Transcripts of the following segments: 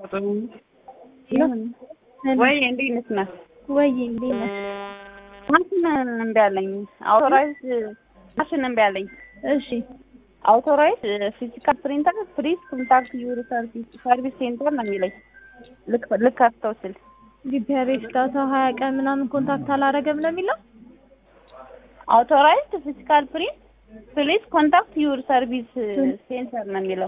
ወይ እንዴት ነሽ ናት? ወይ እንዴት ነሽ? ማሽን እምቢ አለኝ። አውቶራይዝ ማሽን እምቢ አለኝ። እሺ አውቶራይዝ ፊዚካል ፕሪንተር ፕሊዝ ኮንታክት ዩር ሰርቪስ ሰርቪስ ሴንተር ነው የሚለኝ። ልክ ልከፍተው ስል ዲፒአርኤስ ዳታ ሀያ ቀን ምናምን ኮንታክት አላረገም ነው የሚለው። አውቶራይዝ ፊዚካል ፕሪንት ፕሊዝ ኮንታክት ዩር ሰርቪስ ሴንተር ነው የሚለው።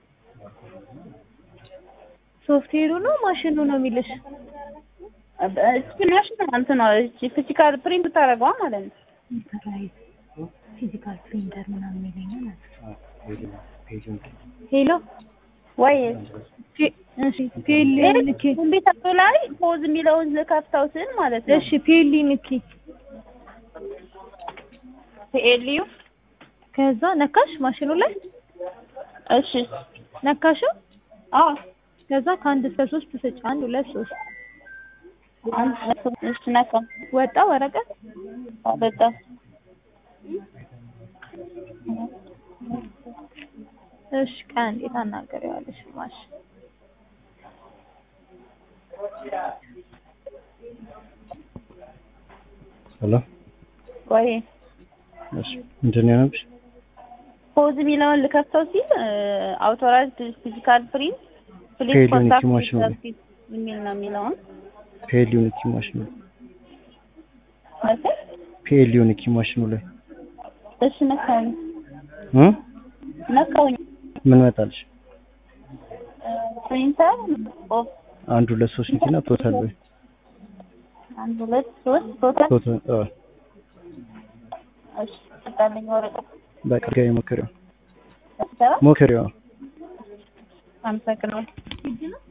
ሶፍትዌሩ ነው ማሽኑ ነው የሚልሽ? እቺ ማሽን እንትን ነው እቺ ፊዚካል ፕሪንት ታደርገዋ ማለት ነው። ፊዚካል ፕሪንተር ምናምን ይለኛል። ሄሎ ወይ እሺ ፒኤል ንኪ። ኮምፒውተሩ ላይ ፖዝ የሚለውን ልከፍተው ስል ማለት ነው። እሺ ፒኤል ንኪ። ፒኤልዩ ከዛ ነካሽ ማሽኑ ላይ እሺ ነካሽው። አዎ ከዛ ከአንድ እስከ ሶስት ስጭ። አንድ ሁለት ሶስት እሺ ነካ ወጣ ወረቀት አበጣ እሺ ቀን እንዴት አናገሪዋለሽ ማሽ ሄሎ ወይ እሺ ምንድን ነው ያነብሽ? ፖዝ የሚለውን ልከፍተው ሲል አውቶራይዝድ ፊዚካል ፕሪንት ፕሊዝ ፔድ ዩኒቲ ኮንታክት ማሽኑ ላይ። ሰርቪስ የሚል ነው የሚለውን ፒኤል ዩኒቲ ማሽኑ ማለት ፒኤል ዩኒቲ ማሽኑ ላይ እሺ ነካውኝ እ ነካውኝ ምን መጣልሽ? ፕሪንተር ኦፍ አንድ ሁለት ሶስት ንኪና ቶታል ወይ አንድ ሁለት ሶስት ቶታል ቶታል አዎ እሺ ጠጣልኝ ወረቀት በቃ ጋር ሞክሪው ሰራ ሞክሪው አመሰግናለሁ